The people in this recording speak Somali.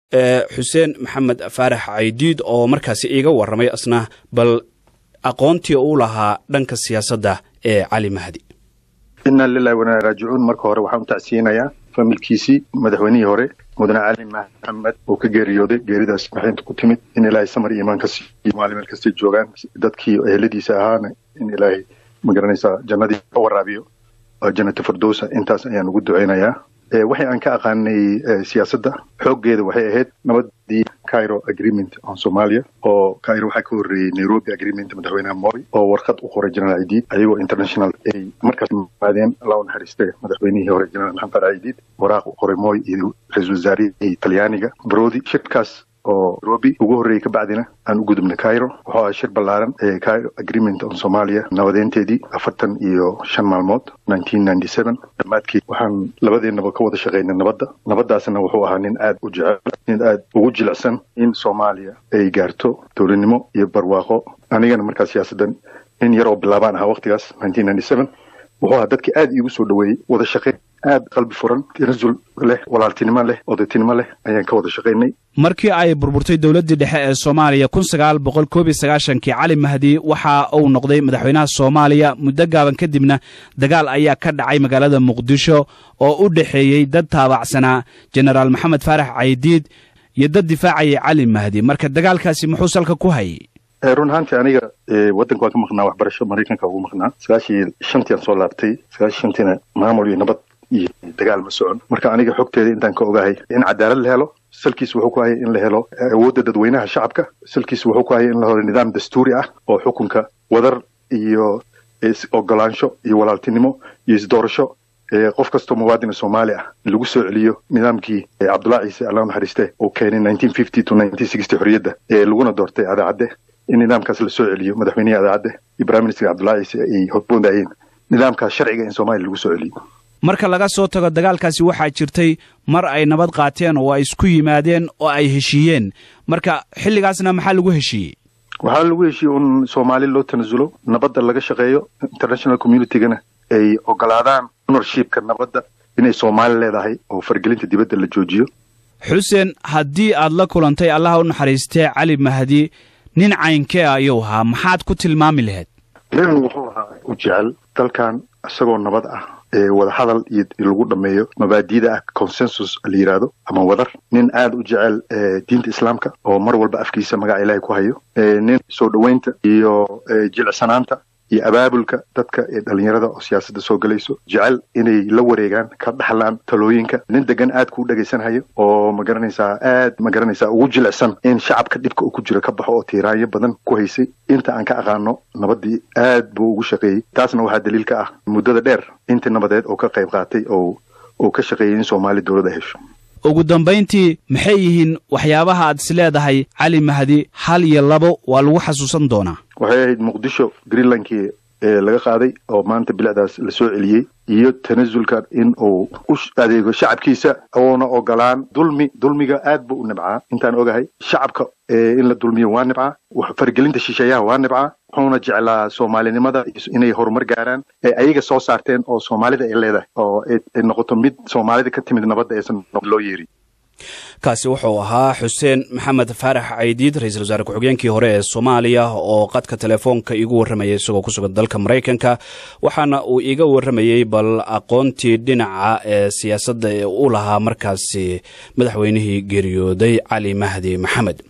xuseen maxamed faarax caydiid oo markaasi iiga warramay asna bal aqoontii uu lahaa dhanka siyaasadda ee cali mahdi inna lilahi wanaa raajicuun marka hore waxaan u tacsiinayaa familkiisii madaxweynihii hore mudane cali maxamed oo ka geeriyooday geeridaas maxaynta ku timid in ilaahay samar iyo imaan ka siiyo maali meel kastay joogaan dadkii eheladiisa ahaana in ilaahay magaranaysaa jannadii ka waraabiyo jannata firdowsa intaas ayaan ugu ducaynayaa waxay aan ka aqaanay siyaasadda xooggeeda waxay ahayd nabadii cairo agreement on somalia oo cairo waxaa ka horreeyey nairobi agreement madaxweynaha moi oo warqad u qoray general idiid ayagoo international ay markaas maadeen alla u naxariiste madaxweynihii hore general maxamed farax idiid waraaq u qoray moi iyo ra-isul wasaarihii talyaaniga brodi shirkaas oo nairobi ugu horreeyey kabacdina aan u gudubnay cairo wuxuu ahaa shir ballaaran ee cairo agreement on somalia nabadeynteedii afartan iyo shan maalmood nineteen ninety seven dhammaadkii waxaan labadeennaba ka wada shaqaynay nabadda nabaddaasna wuxuu ahaa nin aad u jecel nin aad ugu jilicsan in soomaaliya ay gaarto dowladnimo iyo barwaaqo anigana markaas siyaasaddan nin yar oo bilaabaan ahaa waqtigaas nineteen ninety seven wuxuu ahaa dadkii aad iigu soo dhaweeyey wada shaqayn aad qalbi furan tanasul leh walaaltinimo leh odatinimo leh ayaan ka wada shaqaynay markii ay burburtay dowladdii dhexe ee soomaaliya kun sagaal boqol koob iyo sagaashankii cali mahdi waxa uu noqday madaxweynaha soomaaliya muddo gaaban kadibna dagaal ayaa ka dhacay magaalada muqdisho oo u dhexeeyey dad taabacsanaa jenaraal maxamed faarax caydiid iyo dad difaacayay cali mahdi marka dagaalkaasi muxuu salka ku hayay run ahaantii aniga waddanka waan ka maqnaa waxbarasho maraykanka ugu maqnaa sagaashii shantii aan soo laabtay sagaashii shantiina maamul iyo nabad iyo dagaal ma socon marka aniga xogteeda intaan ka ogahay in cadaalad la helo salkiis wuxuu ku hayay in la helo awoodda dadweynaha shacabka salkiis wuxuu ku hayay in la helo nidaam dastuuri ah oo xukunka wadar iyo ogolaansho iyo walaaltinimo iyo isdoorasho qof kastoo muwaadina soomaali ah lagu soo celiyo nidaamkii cabdullahi ciise alla naxariiste uu keenay nineteen fifty to nineteen sixty xorriyadda ee laguna doortay adaacadde in nidaamkaas la soo celiyo madaxweynihii adaacadde iyo prime minister cabdullahi ciise ay horboondayeen nidaamkaas sharciga in soomaaliya lagu soo celiyo marka laga soo tago dagaalkaasi waxaa jirtay mar ay nabad qaateen oo ay isku yimaadeen oo ay heshiiyeen marka xilligaasna maxaa lagu heshiiyey waxaa lagu heshiiyey un soomaali loo tanasulo nabadda laga shaqeeyo international communitygana ay ogolaadaan onorshipka nabadda inay soomaali leedahay oo fargelinta dibadda la joojiyo xuseen haddii aad la kulantay allaha u naxariistee cali mahdi nin caynkee ah ayuu ahaa maxaad ku tilmaami lahayd nin wuxuu ahaa u jecel dalkan isagoo nabad ah ee wada hadal iyo lagu dhameeyo mabaadiida ah consensus la yidhaahdo ama wadar nin aad u jecel diinta islaamka oo mar walba afkiisa magaca ilaahay ku hayo nin soo dhoweynta iyo jilicsanaanta iyo abaabulka dadka ee dhalinyarada oo siyaasadda soo gelayso jecel inay la wareegaan ka dhaxlaan talooyinka nin degan aad kuu dhegaysanhayo oo magaranaysaa aad magaranaysaa ugu jilicsan in shacabka dhibka uu ku jiro ka baxo oo tiiraanyo badan ku haysay inta aan ka aqaano nabadii aad buu ugu shaqeeyey taasna waxaa daliil ka ah muddada dheer intii nabadeed oo ka qayb qaatay oo uu ka shaqeeyey in soomaali dowladda hesho ugu dambayntii maxay yihiin waxyaabaha aad is leedahay cali mahdi hal iyo labo waa lagu xasuusan doonaa waxay ahayd muqdisho greenlandkii ee laga qaaday oo maanta bilicdaas la soo celiyey iyo tanasulka in uu u adeego shacabkiisa oona ogolaan dulmi dulmiga aad buu u nibcaa intaan ogahay shacabka in la dulmiyo waa nibcaa fargelinta shisheeyaha waa nibcaa wuxuuna jeclaa soomaalinimada inay horumar gaaraan ee ayaga soo saarteen oo soomaalida ay leedahay oo ay noqoto mid soomaalida ka timid nabadda aysan loo yeerin kaasi wuxuu ahaa xuseen maxamed faarax caydiid ra-iisul wasaare ku-xigeenkii hore ee soomaaliya oo qadka telefoonka iigu warramayay isagoo ku sugan dalka maraykanka waxaana uu iiga warramayey bal aqoontii dhinaca ee siyaasadda ee u lahaa markaasi madaxweynihii geeriyooday cali mahdi maxamed